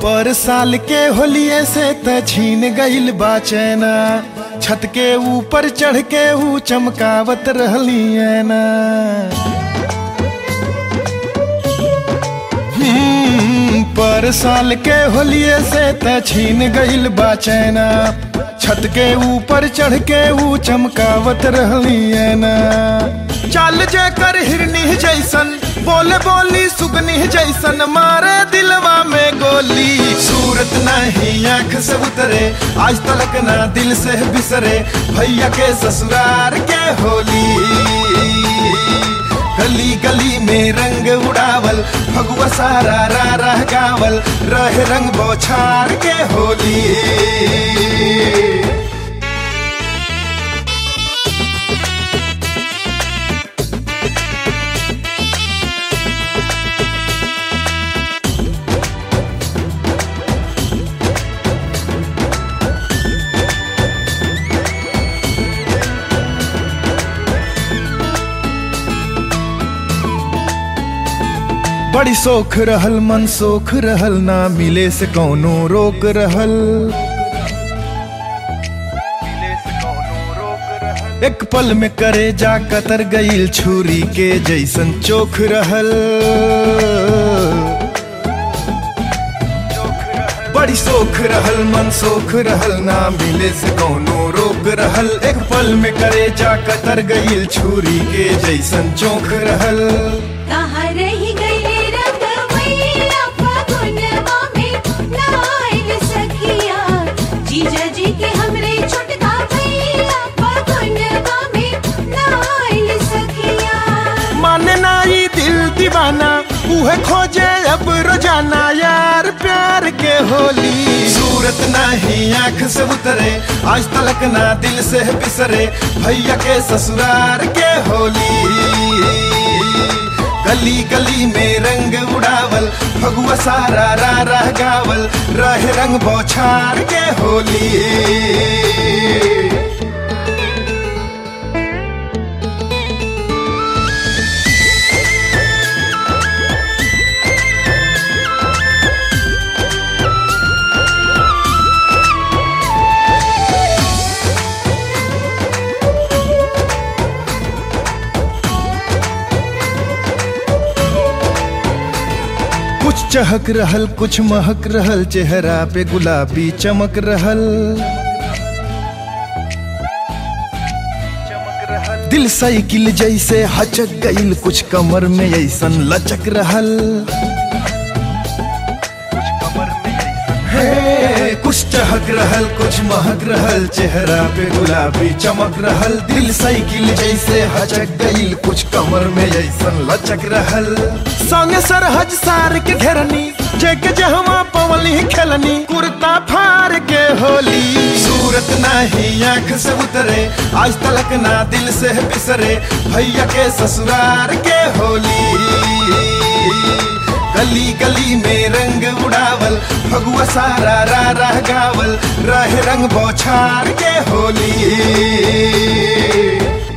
पर साल के होलिये से त छीन गइल बा चैना छत के ऊपर चढ़ के ऊ चमकावत रहली ना हम्म, पर साल के होलिये से त छीन गइल बा चैना छत के ऊपर चढ़ के ऊ चमकावत रहली ना चाल जे कर हिरनी जैसन बोले बोली सुगनी जैसन मारे दिलवा में गोली सूरत नहीं आंख से उतरे आज तलक ना दिल से बिसरे भैया के ससुरार के होली गली गली में रंग उड़ावल भगवा सारा रा रह गावल रहे रंग बौछार के होली बड़ी सोख रहल मन सोख रहल ना मिले से कौनो रोक रहल एक पल में करे जा कतर गईल छुरी के जैसन चोख रहल बड़ी सोख रहल मन सोख रहल ना मिले से कौनो रोक रहल एक पल में करे जा कतर गईल छुरी के जैसन चोख रहल कहाँ रही गई रंगमैया फागुनवा में नाइल सखिया जीजा जी के हमरे छोटका भैया फागुनवा में नाइल सखिया माने ना ई दिल दीवाना उहे खोजे अब रोजाना यार प्यार के होली सूरत नहीं आंख से उतरे आज तलक ना दिल से बिसरे भैया के ससुरार के होली गली गली में रंग उड़ावल भगवा सारा रा रह गावल रहे रंग बौछार के होली कुछ चहक रहल कुछ महक रहल चेहरा पे गुलाबी चमक रहल दिल साइकिल जैसे हचक गईल कुछ कमर में ऐसन लचक रहल हे, कुछ चहक रहल कुछ महक रहल चेहरा पे गुलाबी चमक रहल दिल साइकिल जैसे हचक गईल कुछ कमर में ऐसन लचक रहल संगे सरहज सार के घेरनी जेके जहवा पवली खेलनी कुर्ता फार के होली सूरत नहीं आंख से उतरे आज तलक ना दिल से बिसरे भैया के ससुरार के होली गली गली में रंग उड़ावल भगवा सारा रा रह गावल रहे रंग बौछार के होली